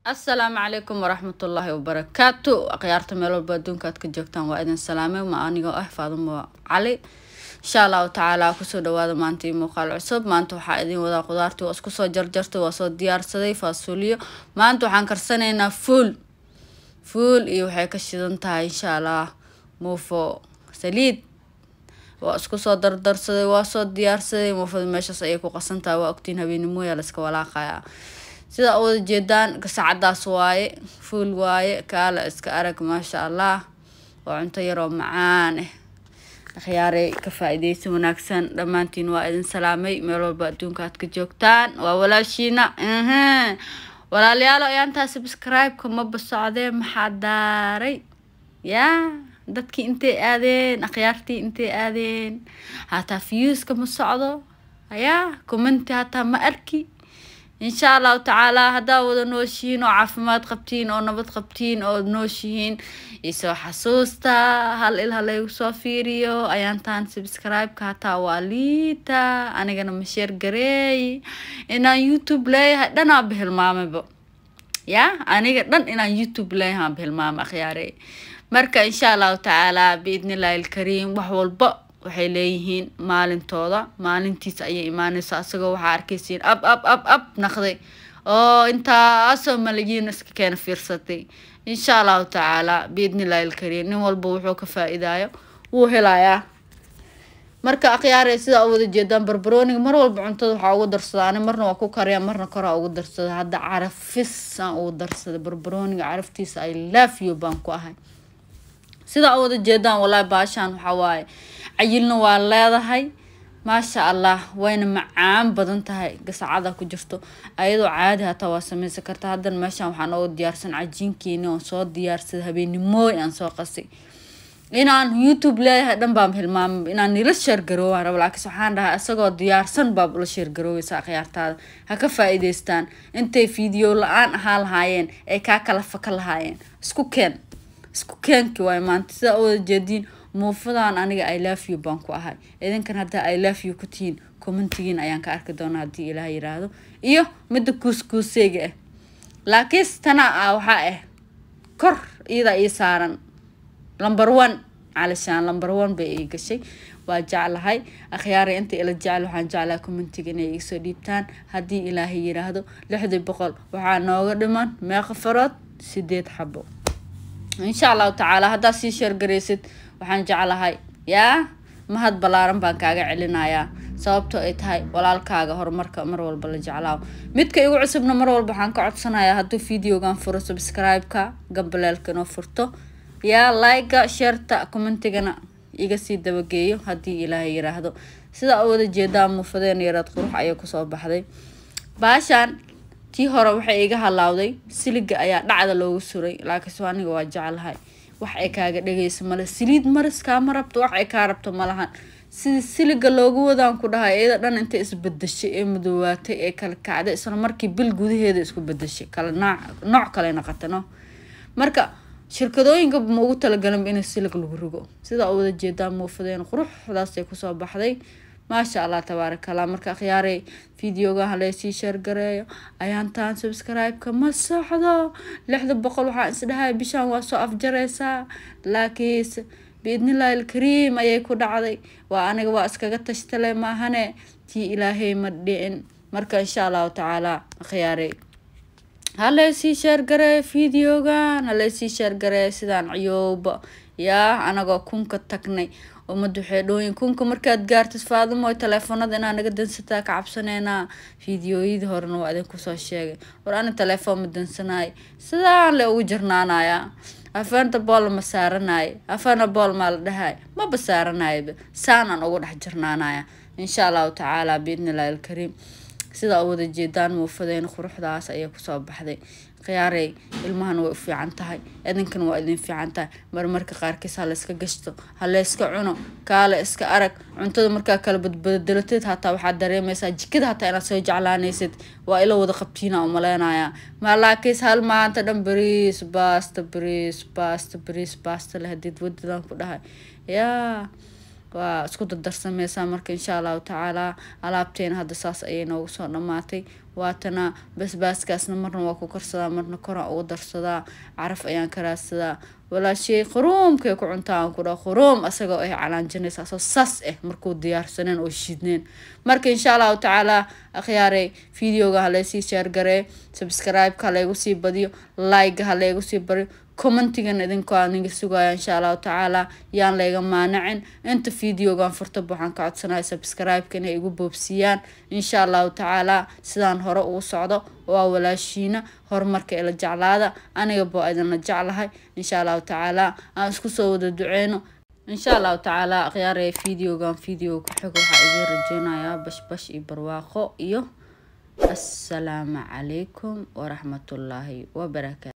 asalaamu calaykum waraxmatullaahi wabarakaatu akhyaarta meel walba adduunka aad ka joogtaan waa idin salaamay ma anigoo ah faadumo cali insha allahu tacaala kusoo dhawaada maanta io muuqaal cusub maanta waxaa idin wadaa qudaartii waa isku soo jarjartay waa soo diyaarsaday faasuuliyo maanta waxaan karsanaynaa fuul fuul iyo waxay ka shidan tahay insha allah muufo saliid waa isku soo dardarsaday waa soo diyaarsaday muufada meeshaas ayay ku qasan tahay waa ogtiin habeenimoya layska walaaqaya sida wada jeedaan gasacadaas waaye fuul waaye kaala iska arag maasha allah waa cunto yaroo macaan ah akhyaarey ka faa-ideysa wanaagsan dhammaantiin waa idin salaamay meel walba adduunka aad ka joogtaan waa walaashiina walaalayaalo ayaantaa subscribe-ka maba socdee maxaa daaray yaa dadkii intay aadeen akhyaartii intay aadeen hataa viewska ma socdo ayaa commenti hataa ma arki insha allahu tacaala haddaa wada nooshihiin oo caafimaad qabtiin oo nabad qabtiin oo nooshihiin isoo xasuusta hal il halaygu soo fiiriyo ayaantaan subscribe-ka hataa waa liita anigana masheer gareey inaan youtube leeyahay dhanaanba hilmaamayba yaa aniga dhan inaan youtube leeyahaanba hilmaamay akhyaarey marka insha allahu tacaala biidni illaahi ilkariim wax walba waxay leeyihiin maalintooda maalintiisa ayay imaaneysa asagoo waxaa arkeysiin ab ab ab ab naqday oo intaasoo malayiin iska keena fiirsatay insha allahu tacaala biidni illaahi ilkariim nin walba wuxuu ka faa-idaayo wuu helayaa marka akhyaare sidaa u wada jeedaan barbarooniga mar walba cuntada waxaa ugu darsadaa ani marna waa ku kariya marna koraa ugu darsada hadda carafis aan ugu darsaday barbarooniga caraftiisa ay laafiyo baan ku ahay sidaa u wada jeedaan wallaahi baashaan waxaa waaye cayilna waa leedahay maasha allah wayna macaan badan tahay gasacada ku jirto ayadoo caadi hataa waa sameysan karta haddana meeshaan waxaa nooga diyaarsan cajiinkeeni oon soo diyaarsaday habeenimooy aan soo qasay inaan youtube leeyahay dhan baan hilmaamay inaan nila sheergaroowaan rabo laakiin waxaan dhahay isagoo diyaarsan baab la sheergarooweysa akhyaartaada ha ka faa-iideystaan intay video la-aan ahaa lahaayeen ay kaa kala faka lahaayeen isku keen isku keenki waay maanta sidaa u wada jeediin muufadan aniga i love you baan ku ahay idinkan haddaa i love you ku tihiin commentigiin ayaan ka arki doonaa haddii ilaah yiraahdo iyo midda kuuskuuseyga ah laakiinse tana ah waxaa ah kor iyadaa ii saaran number one calishaan number one bay ii gashay waa jeclahay akhyaara inta ila jecel waxaan jeclahay commentiga inay iisoo dhiibtaan haddii ilaahay yiraahdo lixdii boqol waxaa nooga dhiman meeqa farood sideed xabo insha allahu tacaala haddaad sii sheergaraysid waxaan jeclahay yaa mahad ballaaran baan kaaga celinayaa sababtoo ay tahay walaalkaaga horumarka mar walba la jeclaawo midka igu cusubna mar walba waxaan ka codsanayaa hadduu videogan furo subscribe-ka gambaleelka inoo furto yaa like-ga sheerta commentigana iga sii dabageeyo haddii ilaahay yiraahdo sidaa u wada jeedaa muufadeen yareed qurux ayay kusoo baxday baashaan tii hore waxay iga halaawday siliga ayaa dhacda loogu suray laakiinse aniga waa jeclahay wax ay kaaga dhageyso male saliid maris kaama rabto wax ay kaa rabto malahan sidii siliga loogu wadaan ku dhahay iyada dhan intay isbedeshay ee madoowaatay ee kala kacday isla markii bil gudaheeda isku bedeshay kala nooc nooc kale noqotano marka shirkadooyinka ma ugu talagalanba in silig lagu rigo sidaa u wada jeedaa muufadeen quruxdaasay kusoo baxday maasha allah tabaaraka allah marka akhyaarey videogaha laysii sheergareeyo ayaantaan subscribe-ka ma socdo lixda boqol waxaan isdhahay bishaan waa soo afjareysaa laakiinse biidnillahi ilkariim ayay ku dhacday waa aniga waa iskaga tashtale maahane tii ilaahay ma dhicin marka insha allahu tacaala akhyaarey halaysii sheergareeyo videogan halaysii sheergareeyo sidaan ciyooba yaa anagoo kunka tagnay ummadda waxay dhooyin kunka markaad gaartid faadimo teleefoonada inaa naga dansataa ka cabsaneynaa fideooyadii horena waa idinkusoo sheegay war ani telefoon ma dansanaay sidaan le ugu jirnaanayaa afeenta bool ma saaranaayo afeena bool maa la dhahay maba saaranayaba saanaan ugu dhex jirnaanaya insha allahu tacaala biidnillahi ilkariim sidaa u wada jeedaan muufadeen quruxdaas ayay kusoo baxday khiyaarey ilmahana way u fiican tahay idinkana waa idin fiican tahay marmarka qaarkiis ha layska gashto ha layska cuno kaale iska arag cuntada markaa kala badbadalatid hataa waxaad dareemaysaa jikada hataa inaad soo jeclaanaysid waa ila wada qabtiina umaleynayaa malaakiis hal maanta dhan bariis baasta bariis baasta bariis baasta leh hadiid wadadan ku dhahay yaa waa isku dardarsameysaa marka insha allahu tacaala alaabteena hadda saas ayay noogu soo dhamaatay waatana basbaaskaasna marna waa ku karsadaa marna koraan ugu darsadaa caraf ayaan ka raadsadaa walaashay quruumkay ku cuntaa aan ku dhaho quruum asagoo ay calaanjinaysa asoo saas ah markuu diyaarsaneen oo shiidneen marka insha allahu tacaala akhyaaray videoga halaysii sheergaree subscribe-ka halaygu sii badiyo like-ga halaygu sii badiyo commentigan idinku aniga sugaya insha allahu tacaala yaan layga maanacin inta videogan furtaba waxaan ka codsanaya subscribe-ka inay igu boobsiiyaan insha allahu tacaala sidaan hore ugu socdo waa walaashiina horumarka ila jeclaada aniga boo idinla jeclahay insha allahu tacaala aan isku soo wada duceyno insha allahu tacaala akhyaaraya videogan video ku xigo waxaa idiin rajeynayaa bashbash iyo barwaaqo iyo assalaamu calaykum waraxmatullaahi wabarakaatu